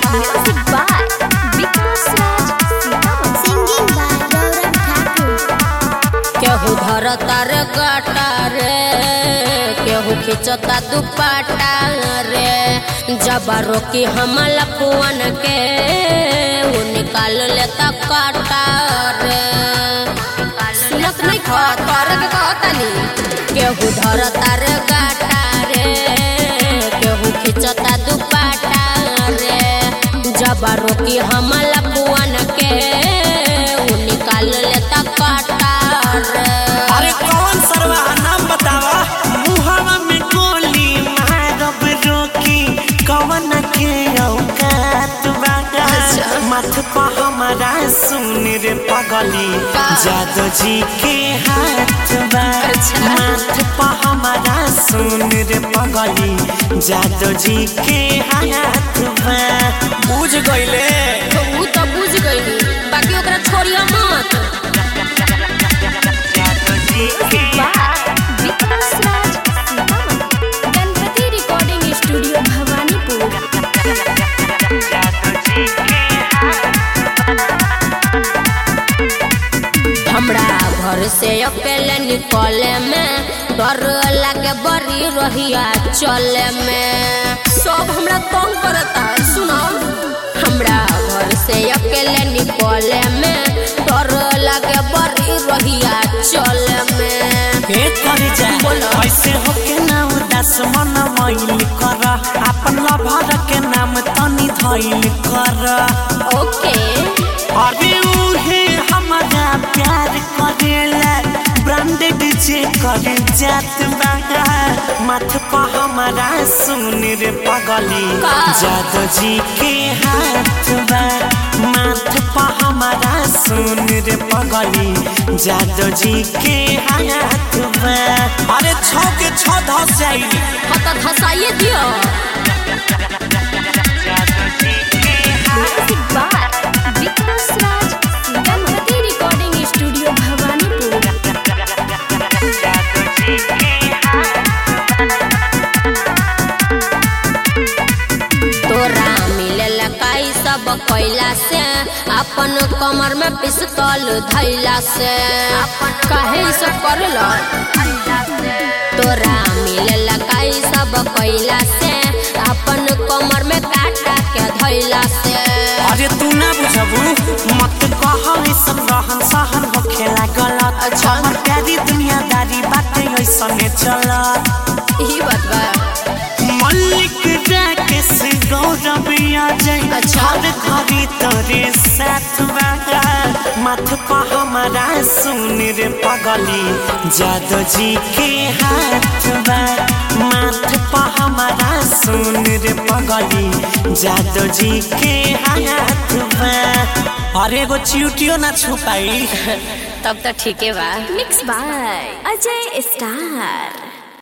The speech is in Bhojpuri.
Music by Vikas Raj Sitaman. Singing by Gaurav Thakur. केहू धरता रे काटा रे केहू खिंचता दुपट्टा रे जब रोकी हम लपुअन के वो निकाल लेता काटा रे सुनत नहीं खा तोरे के कहतनी केहू धरता रे काटा रे केहू खिंचता दुपट्टा रे जब रोकी हम लपुअन के वो निकाल लेता काटा रे अरे कौन सरवा नाम बतावा मुहावा में गोली मारब रोकी कवन के औकात बागा मथ पा हमारा सुन रे पगली जादो जी के हाथ बा मथ पा हमारा सुन रे पगली जादो जी के हाथ बा बुझ गईले तो ऊ तो बुझ गई बाकी ओकरा छोड़िया मत जादो जी के By Vikas Raj Sitaman. Ganpati Recording Studio Bhawanipur. जादो जी के हमरा घर से अकेले निकले में डर लगे बड़ी रहिया चले में सब हमरा तंग करता सुनो हमरा घर से अकेले निकले में डर लगे बड़ी रहिया चले में के कर जा बोलो। ऐसे होके ना उदास मन मैल कर अपन लभर के नाम तनी धैल कर ओके अरे उहे हमारा प्यार करेला ब्रांडेड जे करे जात बागा माथ पा हमारा सुन रे पगली का? जादो जी के हाथ बा माथ पा हमारा सुन रे पगली जादो जी के हाथ बा अरे छौ के छौ धस जाई हाँ तो धसाइए दियो Music by Vikas Raj Ganpati Recording Studio Bhawanipur. तोरा मिलेला काई सब कैला से अपन कमर में पिस्तौल धैला से काहे ई सब करला तोरा मिलेला काई सब कैला से अपन कमर में काटा के धैला से अरे तू ना बुझबू मत कह सब रहन सहन होखेला गलत अच्छा। हमर प्यारी दुनियादारी बाटे ऐसने चलत ई बात बा मल्लिक राकेश गौरव आ जाए अच्छा। हर घड़ी तोरे साथ बागा मत पा हमारा सुन रे पगली जादो जी के हाथ बा माथ पा हमारा सुन रे पगली जादो जी के हाथ बा अरे एगो चिउटियो ना छुपाई तब तो ठीके बा Mixed by Ajay Star.